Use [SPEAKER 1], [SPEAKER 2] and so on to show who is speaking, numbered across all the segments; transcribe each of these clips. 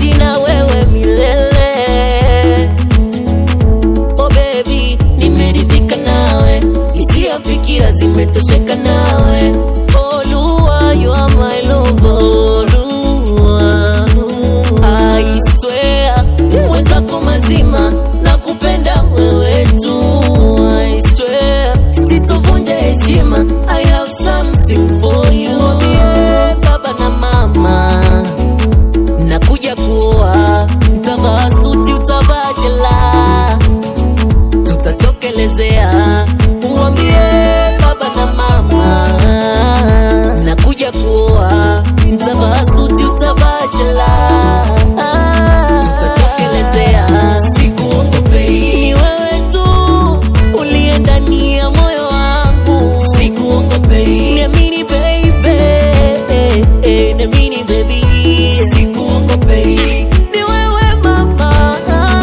[SPEAKER 1] kuishi na wewe milele. Oh baby, nimeridhika nawe, hisia fikira zimetosheka nawe. Oh Lua, you are my lover. Lua, I swear, mwenzako mazima nakupenda wewe tu. I swear, sitovunja heshima. I have something for you. Mwambie baba na mama nakuja kuoa, utavaa suti, utavaa shela, tutatokelezea. Uambie baba na mama, nakuja kuoa, utavaa suti, utavaa shela, tutatokelezea. Sikuongopei, ni wewe tu uliye ndani ya moyo wangu. Sikuongopei, niamini baby, eh, eh, niamini baby. Sikuongopei, ni wewe mama.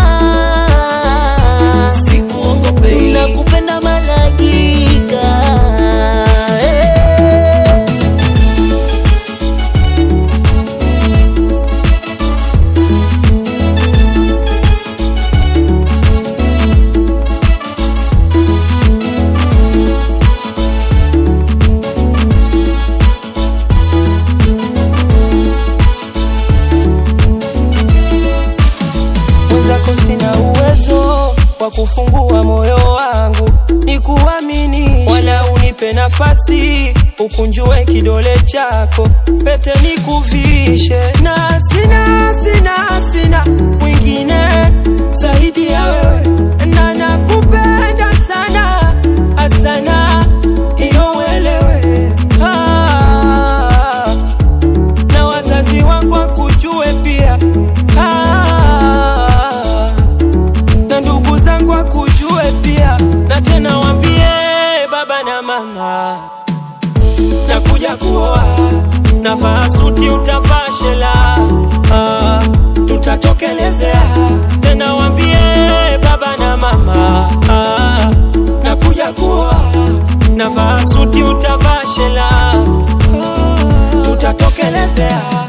[SPEAKER 1] Sikuongopei, nakupenda malaika. eh.
[SPEAKER 2] mwenzako sina uwezo wa kufungua moyo wangu ni kuamini, wala unipe nafasi ukunjue kidole chako, pete nikuvishe, na sina sina sina mwingine zaidi ya wewe, na nakupenda sana asana, iyo uelewe ah, na wazazi wangu wakujue pia ah, na ndugu zangu wakujue pia, na tena wambie baba na mama, nakuja kuoa, navaa suti, utavaa shela ah, tutatokelezea. Tena wambie baba na mama ah, nakuja kuoa, navaa suti, utavaa shela ah, tutatokelezea.